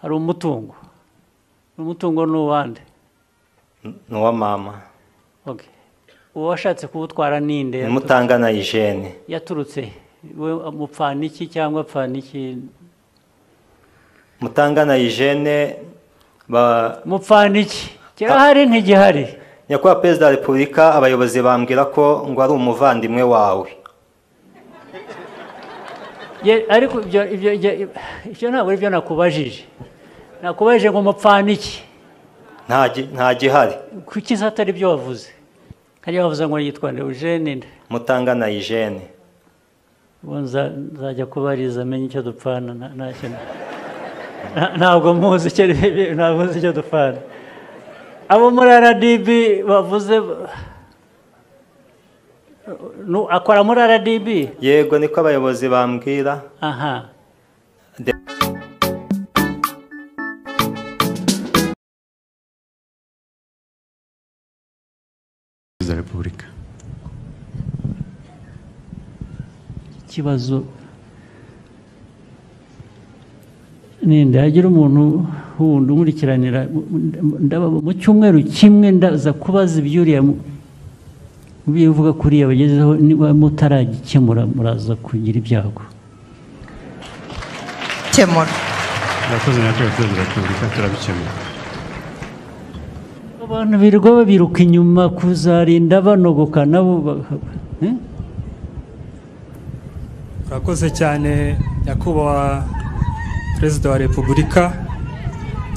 hari umutungo umutungo ni uwande ni uwa mama Okay. uwo washatse kuwutwara ni nde ni mutangana Eugene yaturutse he? we mupfana iki cyangwa apfana iki mutangana Eugene ba mupfana iki kirahari ntigihari nyakubahwa perezida wa repubulika abayobozi bambwira ko ngo ari umuvandimwe wawe Ye- ariko ibyo ibyo ibyo- ibyo ntabwo ari byo nakubajije nakubajije ngo mupfana iki nta gi- nta gihari kuki se atari byo wavuze hariya wavuze ngo yitwa Eugene nde mutangana Eugene ubu nza- nzajya kubariza amenye icyo dupfana nta- nta kintu. Nta- ntabwo muzi icyo ari- ntabwo muzi icyo dupfana abo muri rdb bavuze Nu- akora muri rdb yego niko abayobozi bambwira aha perezida wa repubulika ikibazo ninde hagira umuntu wundi umurikiranira ndaba mu cyumweru kimwe ndaza kubaza ibyuriya mu- bivuga kuriya bagezeho niba mutaragikemura muraza kugira ibyago gukemura murakoze natwe abaturage ba repubulika turabikemura abantu birirwa babiruka inyuma kuzarinda banogoka nabo ba- eh? urakoze cyane nyakubahwa perezida wa repubulika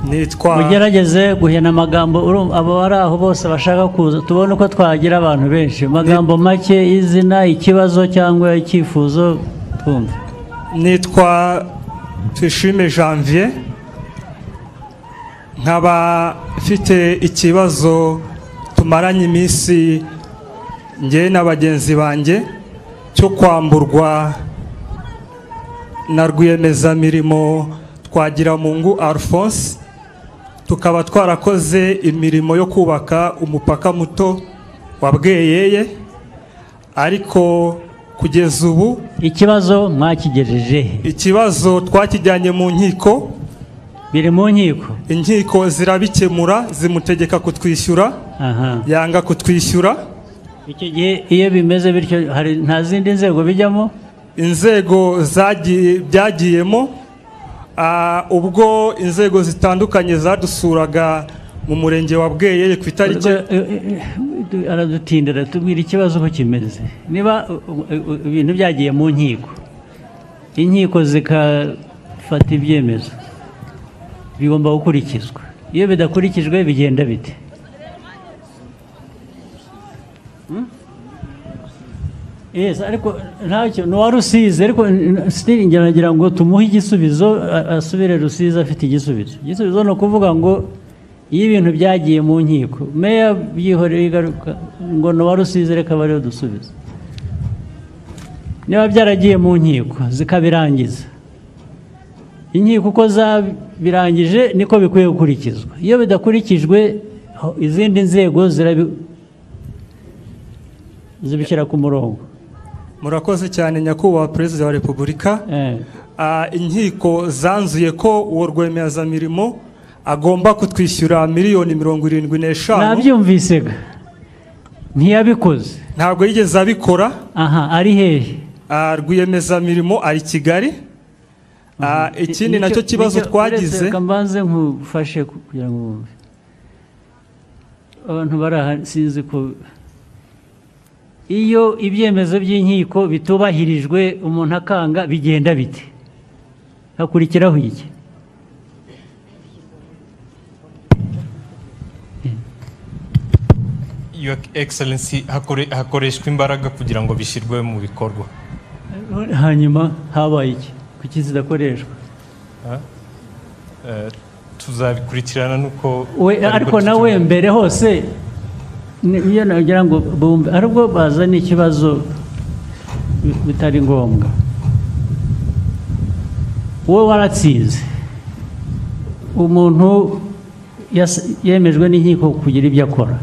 nitwa mugerageze guhena amagambo urumva abo bari aho bose bashaka kuza tubone uko twagira abantu benshi amagambo make izina ikibazo cyangwa icyifuzo twumva nitwa Tuyishime janvier nkaba mfite ikibazo tumaranye iminsi njye na bagenzi banjye cyo kwamburwa na rwiyemezamirimo twagiramungu alphonse tukaba twarakoze imirimo yo kubaka umupaka muto wa bweyeye ariko kugeza ubu ikibazo mwakigejeje he? ikibazo twakijyanye mu nkiko biri mu nkiko inkiko zirabikemura zimutegeka kutwishyura aha yanga kutwishyura icyo gihe iyo bimeze bityo hari nta zindi nzego bijyamo inzego zagiye byagiyemo ah, ubwo inzego zitandukanye zadusuraga mu murenge wa bweyeye ku itariki aradutindira tubwira ikibazo uko kimeze niba uh, uh, uh, ibintu byagiye mu nkiko inkiko zikafata ibyemezo bigomba gukurikizwa iyo bidakurikijwe bigenda bite Hmm? Yes, ariko ntacyo ni uwa rusizi ariko sitiri ngira ngo tumuhe igisubizo a- asubire rusizi afite igisubizo igisubizo ni ukuvuga ngo iyo ibintu byagiye mu nkiko meya byihoreye igaruka ngo ni uwa rusizi reka bariho dusubiza niba byaragiye mu nkiko zikabirangiza inkiko uko zabirangije niko bikwiye gukurikizwa iyo bidakurikijwe ho- izindi nzego zirabi- zibishyira ku murongo murakoze cyane nyakubahwa perezida wa repubulika Eh, Ah, inkiko zanzuye ko uwo rwemezamirimo agomba kutwishyura miliyoni mirongo irindwi n'eshanu nabyumvise ga ntiyabikoze ntabwo yigeze abikora aha ari hehe Ah, rwiyemezamirimo ari kigali Ah, ikindi Nicyo- nacyo kibazo nicyo- uretse twagize reka mbanze nkufashe ku- kugira ngo wumve abantu bari aha sinzi ko iyo ibyemezo by'inkiko bitubahirijwe umuntu akanga bigenda bite hakurikiraho iki Your Excellency hakore- hakoreshwa imbaraga kugira ngo bishyirwe mu bikorwa hanyuma habaye iki kuki zidakoreshwa Eh, tuzabikurikirana nuko We- aribwo ariko nawe tutumenya. mbere hose ni- iyo nagira ngo bumve aribwo bazana ikibazo bi- bitari ngombwa wowe waratsinze umuntu yas- yemejwe n'inkiko kugira ibyo akora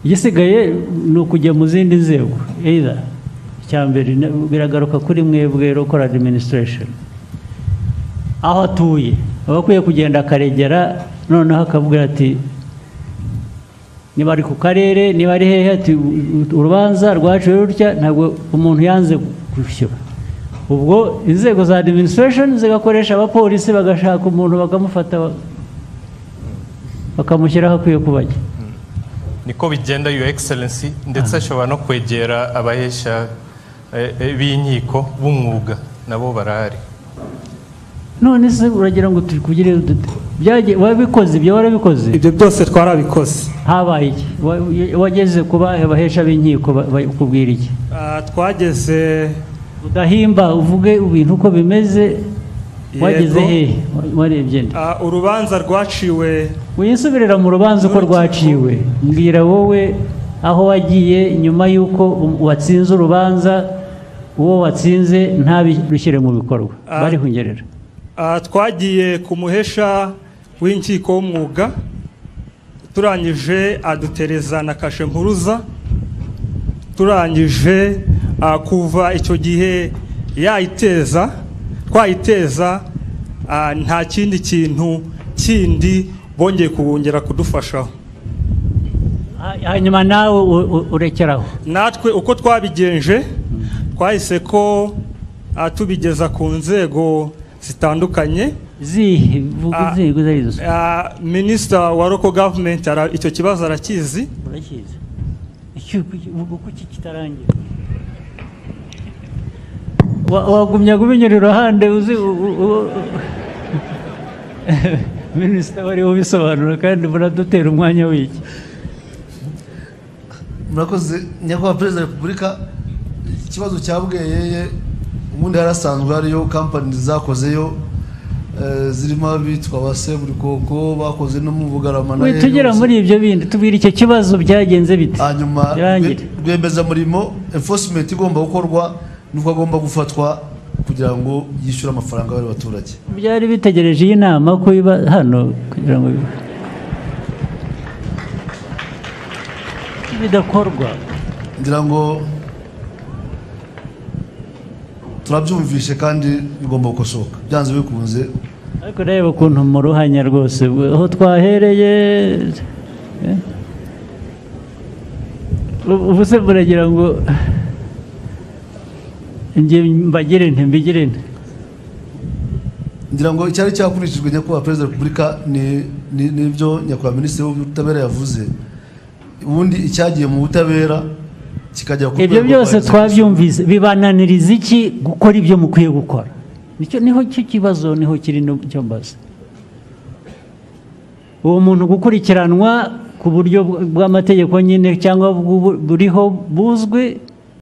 igisigaye ni ukujya mu zindi nzego either icya mbere na- biragaruka kuri mwebwe local administration aho atuye aba akwiye kugenda akaregera noneho akavuga ati niba ari ku karere niba ari hehe ati urubanza rwaciwe rutya ntabwo umuntu yanze gushyura ubwo inzego za administration zigakoresha abapolisi bagashaka umuntu bakamufata ba- bakamushyiraho akwiye kuba ajya niko bigenda your excellency ndetse ashobora no kwegera abahesha eh, eh, b'inkiko b'umwuga nabo barahari none se uragira ngo tukugire dute Byagiye- wabikoze ibyo warabikoze ibyo byose twarabikoze habaye iki Wa- wageze ku bahe bahesha b'inkiko ba- bakubwira iki Ah, twageze udahimba uvuge ibintu uko bimeze wageze Yego. hehe Wa- warebye nde ah, urubanza rwaciwe wiyisubirira mu rubanza uko rwaciwe mbwira wowe aho wagiye nyuma y'uko um- watsinze urubanza uwo watsinze ntabishyire mu bikorwa Ah. barihungerera Ah, twagiye ku muhesha w'inkiko w'umwuga turangije adutereza na kashe mpuruza turangije ah, kuva icyo gihe yayiteza twayiteza ah, nta kindi kintu kindi bongeye kubongera kudufashaho Ha- hanyuma nawe u- u- urekeraho natwe uko twabigenje twahise ko ah, tubigeza ku nzego zitandukanye zihe vuga Ah. inzego izo ari zo Ah, minisita wa local government ara- icyo kibazo arakizi murakizi Iki- iki- ubu kuki kitarangira Wa- wagumya kubinyura iruhande uzi u- u- u- minisita wari ubisobanura kandi muradutera umwanya w'iki murakoze nyakubahwa perezida wa repubulika ikibazo cya bweyeye ubundi harasanzwe hariyo kampani zakozeyo eh, zirimo abitwa ba seburikoko bakoze no mu bugarama na We, tugera Eros. muri ibyo bindi tubwira icyo kibazo byagenze bite hanyuma birangire rwemezamurimo enforcement igomba gukorwa nuko agomba gufatwa kugira ngo yishyure amafaranga y'abaturage baturage byari bitegereje iyi nama ko iba hano kugira ngo ibe. bidakorwa ngira ngo turabyumvishe kandi bigomba gukosoka byanze bikunze ariko reba ukuntu mu ruhanya rwose we, aho twahereye eh? Ubu- ubu se muragira ngo njye mbagire nti mbigire nti ngira ngo icyari cyakurikijwe nyakubahwa perezida wa repubulika ni- ni- n'ibyo nyakubahwa minisitiri w'ubutabera yavuze ubundi icyagiye mu butabera kikajya ku ibyo rwego byose rwa- twabyumvise bibananiriza iki gukora ibyo mukwiye gukora nicyo niho cyo kibazo niho kiri no- cyo mbaza uwo muntu gukurikiranwa ku buryo bw- bw'amategeko nyine cyangwa bw'ubu- buriho buzwi